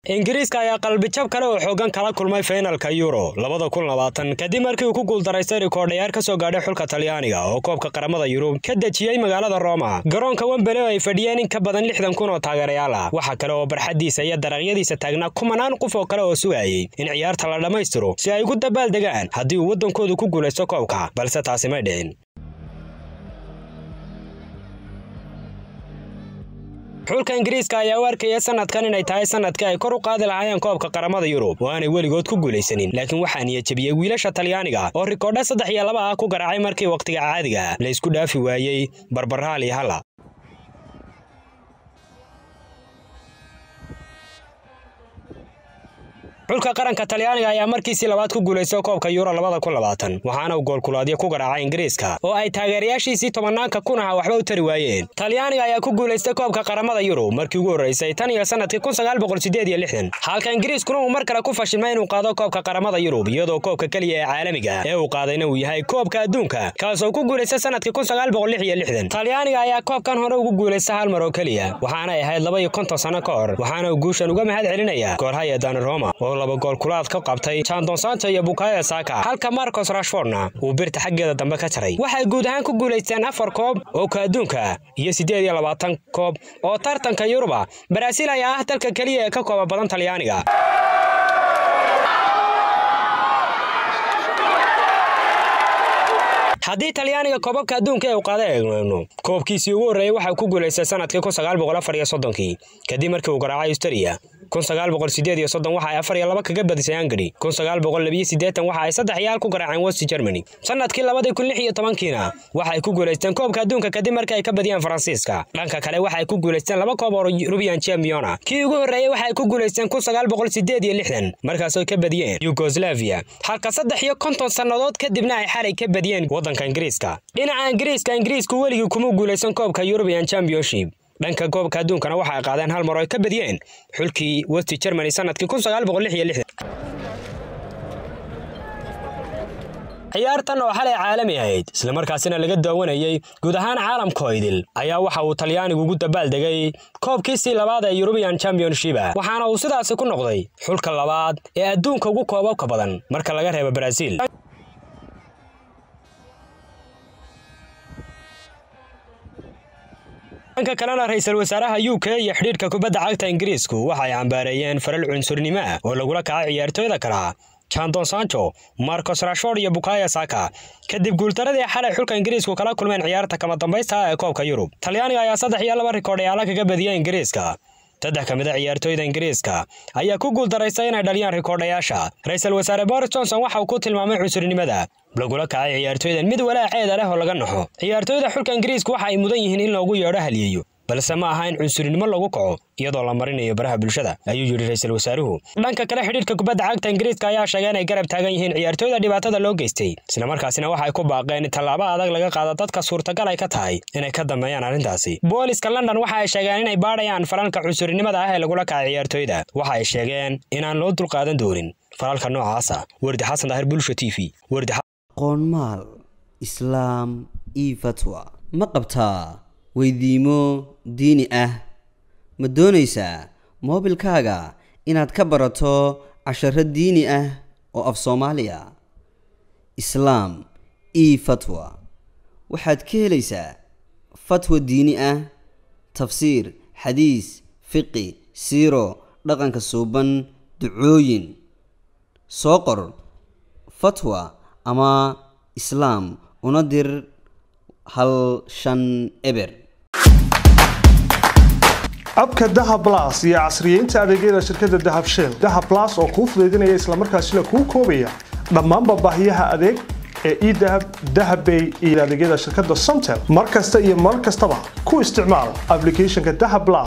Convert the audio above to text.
ingiriiska ayaa qalbijab kale oo xoogan kala kulmay faynalka euro labada kun labaatan kadib markii uu ku guuldaraystay rikoordhayaar ka soo gaadhay xulka talyaaniga oo koobka qaramada yurub ka dejiyey magaalada roma garoonka wembele oo ay fadhiyeen in ka badan lixdan kun oo taageerayaal ah waxa kale oo barxaddiisa iyo daraqyadiisa taagnaa kumanaan qof oo kale oo sugayay in ciyaarta la dhammaystiro si ay ugu dabaal degaan haddii uu waddankoodu ku guulaysto koobka balse taasi may dhicin xulka ingiriiska ayaa u arkaya sanadkan inay tahay sanadkii ay kor u qaadi lahaayeen koobka qaramada yurub oo aanay weligood ku guulaysanin laakiin waxaa niyajabiyey wiilasha talyaaniga oo rikoodha saddex iyo laba ah ku garaacay markii wakhtiga caadiga la isku dhaafi waayey barbaraal iyo halla xulka qaranka talyaaniga ayaa markiisii labaad ku guulaystay koobka yuuro labada kun labaatan waxaana uu goolkulaadyo ku garaacay ingiriiska oo ay taageerayaashiisii tobanaanka kun aha waxba u tari waayeen talyaaniga ayaa ku guulaystay koobka qaramada yurub markii ugu horraysay tan iyo sanadkii kun sagaal boqol sideed iyo lixdan halka ingiriiskuna uu mar kale ku fashilmay inuu qaado koobka qaramada yurub iyadoo koobka keliya ee caalamiga ee uu qaadayna uu yahay koobka adduunka kaasoo ku guulaystay sanadkii kun sagaal boqol lix iyo lixdan talyaaniga ayaa koobkan hore ugu guulaystay hal mar oo keliya waxaanay ahayd laba iyo konton sano ka hor waxaana uu guushan uga mahad celinaya goolhaya dani roma oo laba gool kulaad ka qabtay jandon santo iyo bukayo saka halka marcos rashfordna uu birta xaggeeda dambe ka jaray waxay guud ahaan ku guulaysteen afar koob oo ka adduunka iyo siddeed iyo labaatan koob oo tartanka yuruba baraaziil ayaa ah dalka keliya ee ka kooba badan talyaaniga haddii talyaaniga koobabka adduunka ee uu qaada eegno koobkiisii ugu horreeyey waxaa ku guulaystay sanadkii kun sagaal boqol afar iyo soddonkii kadib markii uu garaacay australia kun sagaal boqol sideed iyo soddon waxa ay afar iyo laba kaga badisay hungary kun sagaal boqol labiyo siddeetan waxa ay saddex iyo hal ku garaaceen west germany sanadkii labadii kun lix iyo tobankiina waxay ku guulaysteen koobka adduunka kadib markii ay ka badiyeen faransiiska dhanka kale waxay ku guulaysteen laba koob oo rubian championa kii ugu horreeyey waxay ku guulaysteen kun sagaal boqol sideed iyo lixdan markaasoo ka badiyeen yugoslavia halka saddex iyo konton sannadood kadibna ay xalay ka badiyeen waddanka ingiriiska dhinaca ingiriiska ingiriisku weligii kuma guulaysan koobka european championship dhanka koobka adduunkana waxa ay qaadeen hal mar oo ay ka badiyeen xulkii west germany sanadkii kun sagaal boqol lix iyo lixdan ciyaartan oo xalay caalami ahayd islamarkaasina laga daawanayey guud ahaan caalamkoo idil ayaa waxa uu talyaanigu ugu dabaaldegay koobkiisii labaad ee yurubian championship waxaana uu sidaasi ku noqday xulka labaad ee adduunka ugu koobabka badan marka laga reebo baraaziil dhanka kalena ra-iisul wasaaraha u k iyo xidhiidhka kubadda cagta ingiriisku waxa ay cambaareeyeen faral cunsurnimo ah oo lagula kacay ciyaartooyda kala jandon sancho marcos rashford iyo bukaya saka kadib guultaradii xalay xulka ingiriisku kala kulmeen ciyaarta kama dambaysta ah ee koobka yurub talyaaniga ayaa saddex iyo laba rikoodhayaala kaga badiyay ingiriiska saddex ka mid a ciyaartooyda ingiriiska ayaa ku guuldaraystay inay dhaliyaan rikoodhayaasha ra-iisul wasaare boris johnson waxa uu ku tilmaamay cunsurnimada lagula kacay ciyaartooydan mid walaaceeda leh oo laga naxo ciyaartooyda xulka ingiriiska waxa ay mudan yihiin in loogu yeedho haliyeeyo balse ma aha in cunsurnimo lagu kaco iyadoo la marinayo baraha bulshada ayuu yidhi ra-iisul wasaaruhu dhanka kale xidhiidhka kubadda cagta ingiriiska ayaa sheegay inay garab taagan yihiin ciyaartooyda dhibaatada loo geystay islamarkaasina waxa ay ku baaqeen in tallaabo adag laga qaado dadka suurtagal ay ka tahay inay ka dambeeyaan arrintaasi booliska london waxa ay sheegeen inay baadhayaan falalka cunsurnimada ah ee lagula kacay ciyaartooyda waxa ay sheegeen inaan loo dulqaadan doonin falalka noocaasa wardi xasan daahir bulsho t v wardi qoonmaal islaam io fatwa ma qabtaa weydiimo diini ah ma doonaysaa moobilkaaga inaad ka barato casharo diini ah oo af soomaaliya islaam io fatwa waxaad ka helaysaa fatwa diini ah tafsiir xadiis fiqi siiro dhaqanka suuban ducooyin soo qor fatwa ama islaam una dir hal shan eber abka dahab las iyo casriyeynta adeegyada shirkadda dahab shell dahab las oo kuu fudaydinaya islamarkaasina kuu koobaya dhammaanba baahiyaha adeeg ee edahab dahabbay iyo adeegyada shirkadda somtel mar kasta iyo mar kastaba ku isticmaal ablicathonka dahab las